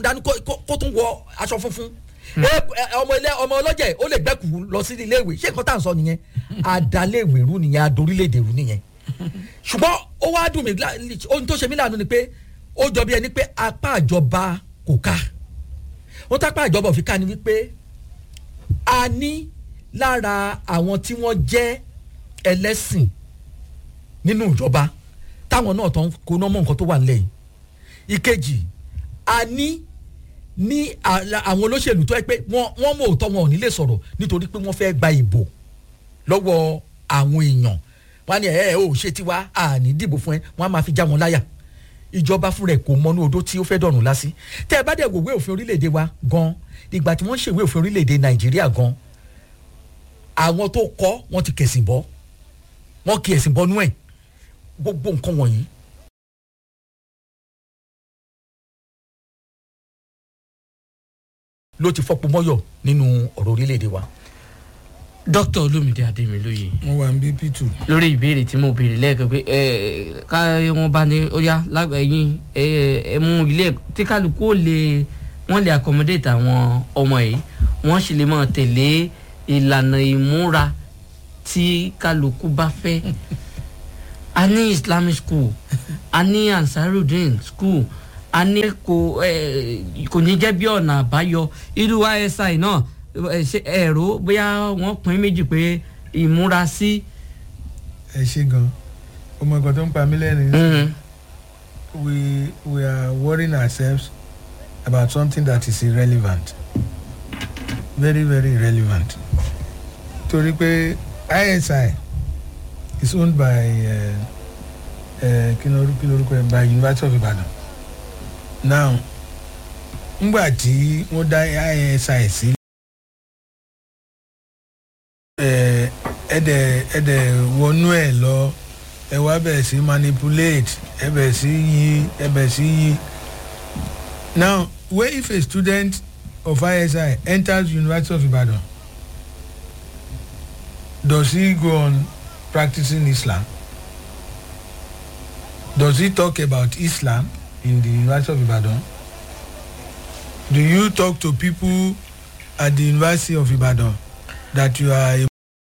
funfun dání kó- kó kó tún wọ aṣọ funfun ẹ ẹ, ọmọ ilé ọmọ ọlọ́jẹ̀ ó lè gbẹ́kù lọ sí ilé ìwé ṣé nǹkan tá à ń sọ nìyẹn àdálẹ́wé rú nìyẹn adorílẹ̀-èdè rú nìyẹn ṣùgbọ́n ó wá dùn mí lá- ohun tó ṣe mí láàánú ni pé ó jọ bí ẹni pé apá ìjọba kò ká wọ́n tápá ìjọba òfin ká ni wípé a ní lára àwọn tí wọ́n jẹ́ ẹlẹ́sìn nínú ìjọba táwọn náà tán kó náà mọ nǹkan tó wà nílẹ̀ yìí ìkejì a ní ní àla- àwọn olóṣèlú tó yẹ pé wọ́n wọ́n mọ̀ òótọ́ wọn ò ní lè sọ̀rọ̀ nítorí pé wọ́n fẹ́ gba ìbò lọ́wọ́ àwọn èèyàn wọ́n á ní ẹ̀ ẹ́ ò ṣe tiwa àní dìbò fún ẹ wọ́n á máa fi já wọn láyà ìjọba fúnra ẹ̀ kò mọnú odó tí ó fẹ́ dọ̀rùn lásì tẹ́ ẹ bá dẹ̀ wòwe òfin orílẹ̀-èdè wa gan ìgbà tí wọ́n ṣèwé òfin orílẹ̀-èdè nàìjíríà gan àwọn tó kọ́ wọ́n ti kẹ̀sìn bọ́ wọ́n kí ẹ̀sìn bọ́nú ẹ̀ gbogbo nǹkan wọ̀nyí ló ti fọ́pọ̀ mọ́yọ̀ nínú ọ̀rọ̀ orílẹ̀-èdè wa. dókítà olómìnira adémilóye mo wà ní bp two. lórí ìbéèrè tí mo béèrè lẹ́ẹ̀kan pé ẹ ká wọn bá ní ó yá lágbẹ̀yìn ẹ ẹ mú ilé ẹ̀kọ́ tí kálukú ó lè wọ́n lè accommodate àwọn ọmọ yìí wọ́n sì lè máa tẹ̀lé ìlànà ìmúra tí kálukú bá fẹ́ a ní islamic school a ní ansarudin school a ní kò ẹ kò ní jẹ́ bí ọ̀nà àbáyọ irú isi náà ẹ ṣe ẹ̀rọ bóyá wọ́n pín méjì pé ìmúra sí. ẹ ṣe gan ọmọ nǹkan tó ń pa mí lẹ́rìn Mm. we we are worrying ourselves about something that is irrelevant very very irrelevant torí pé isi is owned by uh, uh, kí ló kí lórúkọ ẹ by university of ibadan now ngbà tí wọ́n dá isi sí ẹ ẹdẹ ẹdẹ wọnú ẹ lọ ẹ wá bẹ̀rẹ̀ sí manipulate ẹ bẹ̀rẹ̀ sí yí ẹ bẹ̀rẹ̀ sí yí now where if a student of isi enters university of ibadan does he go on practicing islam does he talk about islam in the university of ibadan do you talk to people at the university of ibadan that you are a